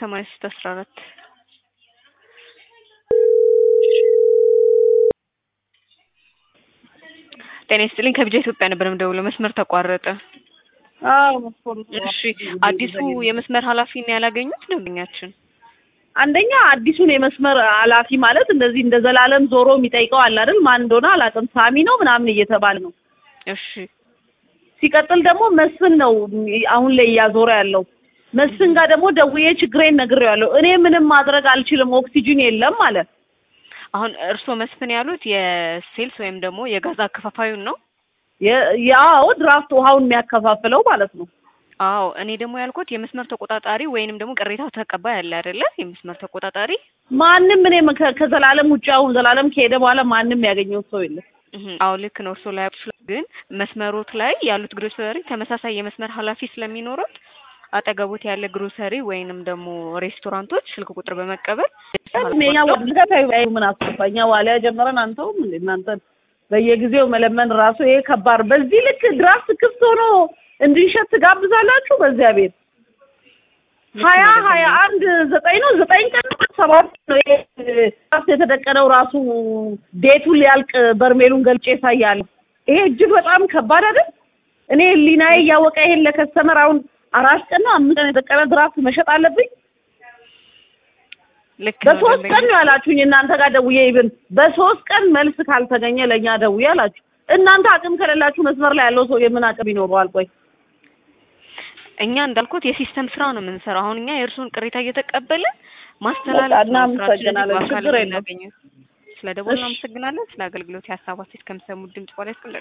ሰማንያ ሶስት አስራ አራት ጤና ይስጥልኝ ከቢጃ ኢትዮጵያ ነበር የምደውለው መስመር ተቋረጠ አዎ መስኮቱ እሺ አዲሱ የመስመር ኃላፊን ያላገኙት ደንበኛችን አንደኛ አዲሱን የመስመር ኃላፊ ማለት እንደዚህ እንደ ዘላለም ዞሮ የሚጠይቀው አለ አይደል? ማን እንደሆነ አላውቅም። ሳሚ ነው ምናምን እየተባለ ነው። እሺ ሲቀጥል ደግሞ መስፍን ነው አሁን ላይ እያዞረ ያለው። መስፍን ጋር ደግሞ ደውዬ ችግሬን ነግሬዋለሁ። እኔ ምንም ማድረግ አልችልም፣ ኦክሲጅን የለም ማለት አሁን እርስዎ መስፍን ያሉት የሴልስ ወይም ደግሞ የጋዝ አከፋፋዩን ነው? ያው ድራፍት ውሃውን የሚያከፋፍለው ማለት ነው። አዎ እኔ ደግሞ ያልኩት የመስመር ተቆጣጣሪ ወይንም ደግሞ ቅሬታ ተቀባይ አለ አይደለ? የመስመር ተቆጣጣሪ ማንም እኔ ከ- ከዘላለም ውጭ አሁን ዘላለም ከሄደ በኋላ ማንም ያገኘው ሰው የለም። እህ፣ አዎ ልክ ነው። እርስዎ ላይ ግን መስመሮት ላይ ያሉት ግሮሰሪ ተመሳሳይ የመስመር ኃላፊ ስለሚኖሩት አጠገቦት ያለ ግሮሰሪ ወይንም ደግሞ ሬስቶራንቶች ስልክ ቁጥር በመቀበል እኛ ወደታዩ ምን አስፋኛ ዋሊያ ጀመረን አንተውም እንዴ እናንተን በየጊዜው መለመን ራሱ ይሄ ከባድ። በዚህ ልክ ድራፍት ክፍት ሆኖ እንድንሸት ትጋብዛላችሁ። በዚያ ቤት ሀያ ሀያ አንድ ዘጠኝ ነው ዘጠኝ ቀን ነው ሰባት ነው ይሄ ድራፍት የተደቀነው ራሱ ቤቱን ሊያልቅ በርሜሉን ገልጬ ያሳያለሁ። ይሄ እጅግ በጣም ከባድ አይደል? እኔ ሊናዬ እያወቀ ይሄን ለከስተመር አሁን አራት ቀን ነው አምስት ቀን የደቀነ ድራፍት መሸጥ አለብኝ። ልክ ነው በሶስት ደንበኛ ቀን ነው ያላችሁኝ እናንተ ጋር ደውዬ ይብን በሶስት ቀን መልስ ካልተገኘ ለእኛ ደውዬ አላችሁ። እናንተ አቅም ከሌላችሁ መስመር ላይ ያለው ሰው የምን አቅም ይኖረዋል? ቆይ እኛ እንዳልኩት የሲስተም ስራ ነው የምንሰራው። አሁን እኛ የእርሱን ቅሬታ እየተቀበልን ማስተላለፍ በቃ ነው ስራችን እንጂ እናመሰግናለን። በአካል ችግር የለውም። የምናገኘው። ስለ ደወል እሺ። እናመሰግናለን። ስለ አገልግሎት የሀሳባችን ከምሰሙት ድምጽ በላይ